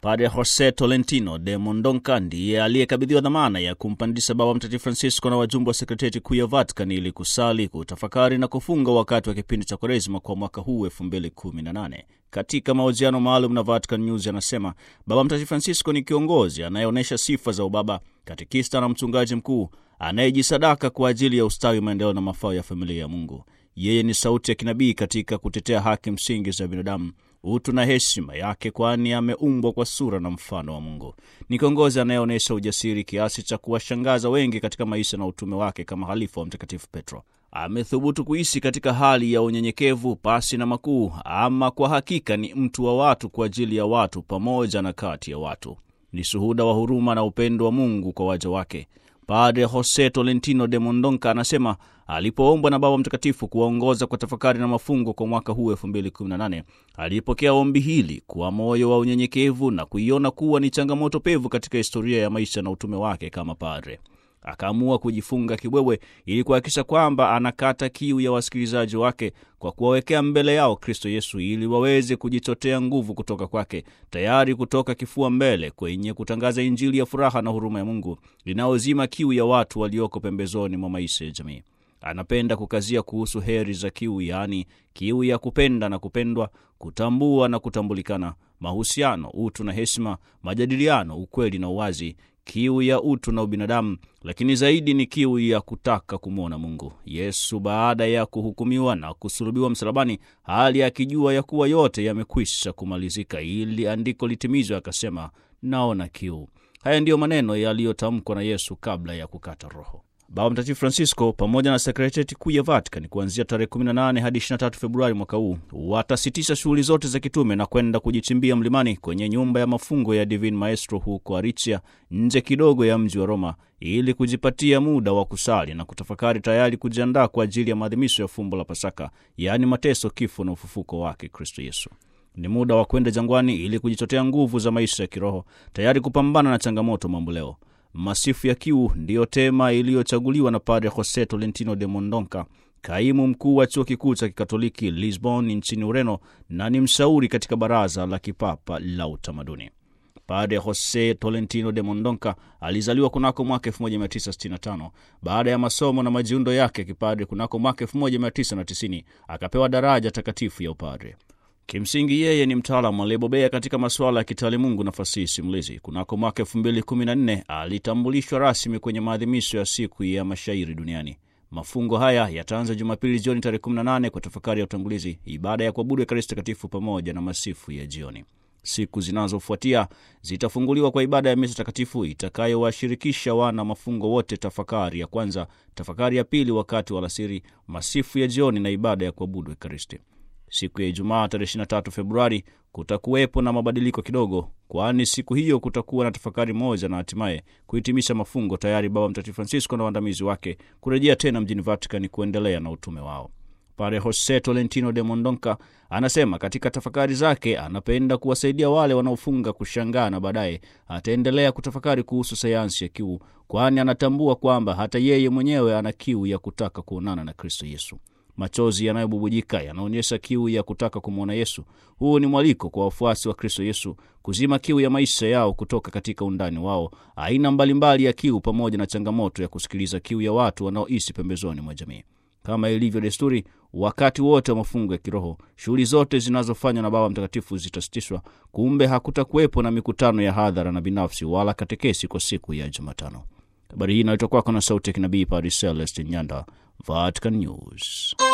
Padre Jose Tolentino de Mondonca ndiye aliyekabidhiwa dhamana ya kumpandisha Baba Mtakatifu Francisco na wajumbe wa sekretarieti kuu ya Vatican ili kusali, kutafakari na kufunga wakati wa kipindi cha Kwaresima kwa mwaka huu 2018. Katika mahojiano maalum na Vatican News anasema Baba Mtakatifu Francisco ni kiongozi anayeonyesha sifa za ubaba, katekista na mchungaji mkuu anayejisadaka kwa ajili ya ustawi, maendeleo na mafao ya familia ya Mungu. Yeye ni sauti ya kinabii katika kutetea haki msingi za binadamu, utu na heshima yake, kwani ameumbwa kwa sura na mfano wa Mungu. Ni kiongozi anayeonyesha ujasiri kiasi cha kuwashangaza wengi katika maisha na utume wake kama halifa wa Mtakatifu Petro. Amethubutu kuishi katika hali ya unyenyekevu pasi na makuu, ama kwa hakika ni mtu wa watu kwa ajili ya watu pamoja na kati ya watu. Ni shuhuda wa huruma na upendo wa Mungu kwa waja wake. Padre Jose Tolentino de Mondonca anasema alipoombwa na Baba Mtakatifu kuwaongoza kwa tafakari na mafungo kwa mwaka huu 2018 alipokea ombi hili kwa moyo wa unyenyekevu na kuiona kuwa ni changamoto pevu katika historia ya maisha na utume wake kama padre. Akaamua kujifunga kibwewe ili kuhakikisha kwamba anakata kiu ya wasikilizaji wake kwa kuwawekea mbele yao Kristo Yesu ili waweze kujichotea nguvu kutoka kwake, tayari kutoka kifua mbele kwenye kutangaza Injili ya furaha na huruma ya Mungu inayozima kiu ya watu walioko pembezoni mwa maisha ya jamii. Anapenda kukazia kuhusu heri za kiu, yaani kiu ya kupenda na kupendwa, kutambua na kutambulikana, mahusiano, utu na heshima, majadiliano, ukweli na uwazi kiu ya utu na ubinadamu, lakini zaidi ni kiu ya kutaka kumwona Mungu. Yesu baada ya kuhukumiwa na kusulubiwa msalabani, hali akijua ya kuwa yote yamekwisha kumalizika, ili andiko litimizwe, akasema naona kiu. Haya ndiyo maneno yaliyotamkwa na Yesu kabla ya kukata roho. Baba Mtakatifu Francisco pamoja na sekretarieti kuu ya Vatican kuanzia tarehe 18 hadi 23 Februari mwaka huu watasitisha shughuli zote za kitume na kwenda kujichimbia mlimani kwenye nyumba ya mafungo ya Divine Maestro huko Aricia, nje kidogo ya mji wa Roma, ili kujipatia muda wa kusali na kutafakari, tayari kujiandaa kwa ajili ya maadhimisho ya fumbo la Pasaka, yaani mateso, kifo na ufufuko wake Kristo Yesu. Ni muda wa kwenda jangwani ili kujichotea nguvu za maisha ya kiroho, tayari kupambana na changamoto mamboleo. Masifu ya kiu ndiyo tema iliyochaguliwa na Padre Jose Tolentino de Mondonca, kaimu mkuu wa chuo kikuu cha kikatoliki Lisbon nchini Ureno, na ni mshauri katika baraza la kipapa la utamaduni. Padre Jose Tolentino de Mondonca alizaliwa kunako mwaka 1965. Baada ya masomo na majiundo yake kipadre kunako mwaka 1990 akapewa daraja takatifu ya upadre. Kimsingi yeye ni mtaalamu aliyebobea katika masuala ya kitaalimungu na fasihi simulizi. Kunako mwaka 2014 alitambulishwa rasmi kwenye maadhimisho ya siku ya mashairi duniani. Mafungo haya yataanza Jumapili jioni tarehe 18 kwa tafakari ya utangulizi, ibada ya kuabudu Ekaristi Takatifu pamoja na masifu ya jioni. Siku zinazofuatia zitafunguliwa kwa ibada ya misa takatifu itakayowashirikisha wana mafungo wote, tafakari ya kwanza, tafakari ya pili wakati wa alasiri, masifu ya jioni na ibada ya kuabudu Ekaristi. Siku ya Ijumaa tarehe 23 Februari kutakuwepo na mabadiliko kidogo, kwani siku hiyo kutakuwa na tafakari moja na hatimaye kuhitimisha mafungo, tayari Baba Mtakatifu Francisco na waandamizi wake kurejea tena mjini Vatican kuendelea na utume wao. Padre Jose Tolentino de Mondonca anasema katika tafakari zake anapenda kuwasaidia wale wanaofunga kushangaa, na baadaye ataendelea kutafakari kuhusu sayansi ya kiu, kwani anatambua kwamba hata yeye mwenyewe ana kiu ya kutaka kuonana na Kristo Yesu. Machozi yanayobubujika yanaonyesha kiu ya kutaka kumwona Yesu. Huu ni mwaliko kwa wafuasi wa Kristo Yesu kuzima kiu ya maisha yao kutoka katika undani wao, aina mbalimbali ya kiu, pamoja na changamoto ya kusikiliza kiu ya watu wanaoishi pembezoni mwa jamii. Kama ilivyo desturi, wakati wote wa mafungo ya kiroho, shughuli zote zinazofanywa na Baba Mtakatifu zitasitishwa. Kumbe hakutakuwepo na mikutano ya hadhara na binafsi wala katekesi kwa siku ya Jumatano. Habari hii inaletwa kwako na sauti ya kinabii Padre Celestin Nyanda, Vatican News.